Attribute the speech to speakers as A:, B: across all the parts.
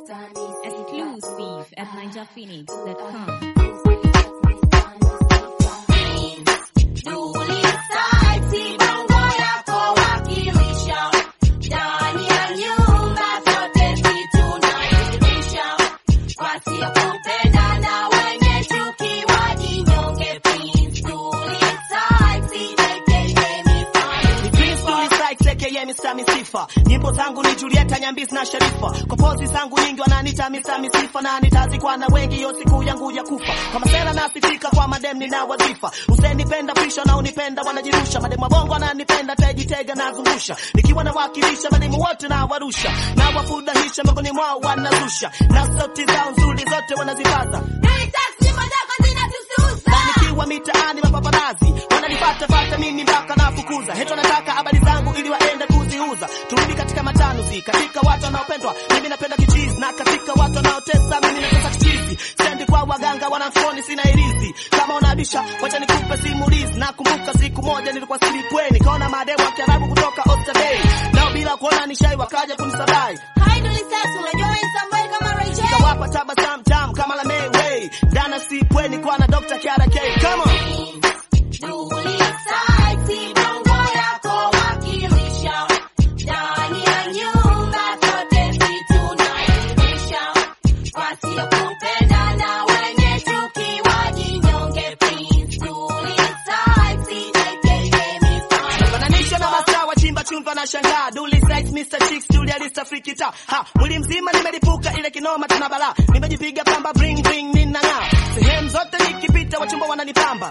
A: Exclusive at ninjaphoenix.com.
B: Misifa nyimbo zangu ni Julieta Nyambisi na Sharifa, kwa pozi zangu nyingi wananita Mr. Misifa na nitazikwa na wengi, hiyo siku yangu ya kufa. Kama sera nasifika kwa madem nina wadhifa, usenipenda pisha na unipenda wanajirusha, mademu wa bongo wananipenda tejitega nazungusha, nikiwa nawakilisha mademu wote na warusha na wafurahisha, miongoni mwao wanazusha na sauti zao nzuri zote wanazipaza nikiwa mitaani mapaparazi wananipata pata mimi mpaka nafukuza heto nataka habari zangu ili waende kuziuza turudi katika matanuzi katika watu wanaopendwa mimi napenda kichizi na katika watu wanaotesa mimi natesa kichizi sendi kwa waganga wanafoni sina irizi kama unabisha wacha nikupe simulizi nakumbuka siku moja nilikuwa silipweni kaona mademu wa kiarabu kutoka Oysterbay nao bila kuona nishai wakaja kunisabai kawapa tabasamu tamu kama la Mayway dana sipweni kwa na Dr. Kiara K come on Fananisha na masaa wa chimba chumba na shangaa Duli sex Mr. Chicks Julia Lista Freaky Ta Ha mwili mzima nimelipuka ile kinoma tena bala Nimejipiga pamba bring bring ninang'aa Sehemu zote nikipita wachumba wananipamba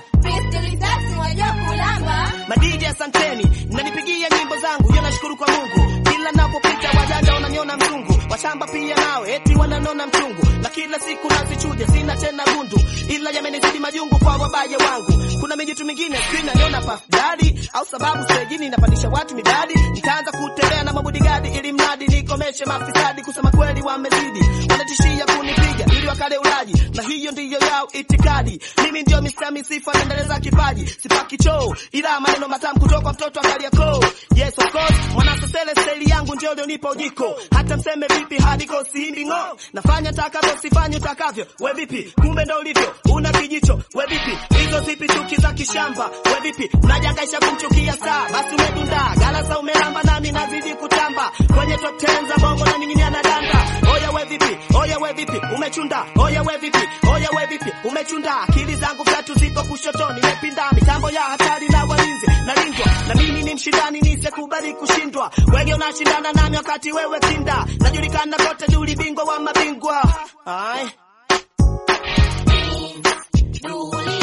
B: Madiji asanteni mnanipigia nyimbo zangu yo nashukuru kwa Mungu kila napopita wajanja wananiona mzungu washamba pia nawe eti wananona mchungu na kila siku nazichuja sina tena gundu ila yamenizidi majungu kwa wabaya wangu kuna mijitu mingine sina niona pafdadi au sababu stejini napandisha watu midadi nitaanza kutembea na mabodigadi ili mradi nikomeshe mafisadi kusema kweli wamezidi wanatishia kunipiga ili wakale ulaji na hiyo ndiyo yao itikadi mimi ndio Mr. Misifa naendeleza kipaji sipaki choo ila maneno matamu kutoka mtoto akaliako yes of course mwanasesele staili yangu ndio lionipa ujiko hata mseme vipi hadiko siimbi ng'o nafanya takavyo sifanye utakavyo we vipi kumbe ndo ulivyo una kijicho we vipi hizo zipi chuki za kishamba we vipi unajangaisha kumchukia saa basi umedunda galasa umelamba nami nazidi kutamba kwenye top 10 za bongo na ninginia na danda oya we vipi oya we vipi umechunda oya we vipi oya we vipi umechunda akili zangu vyatu zipo kushotoni nimepinda mitambo ya hatari na walinzi nalindwa na mimi ni mshindani nisekubali kushindwa wege unashindana nami wakati wewe kinda najulikana kote duli bingwa wa mabingwa Ai.
C: Julia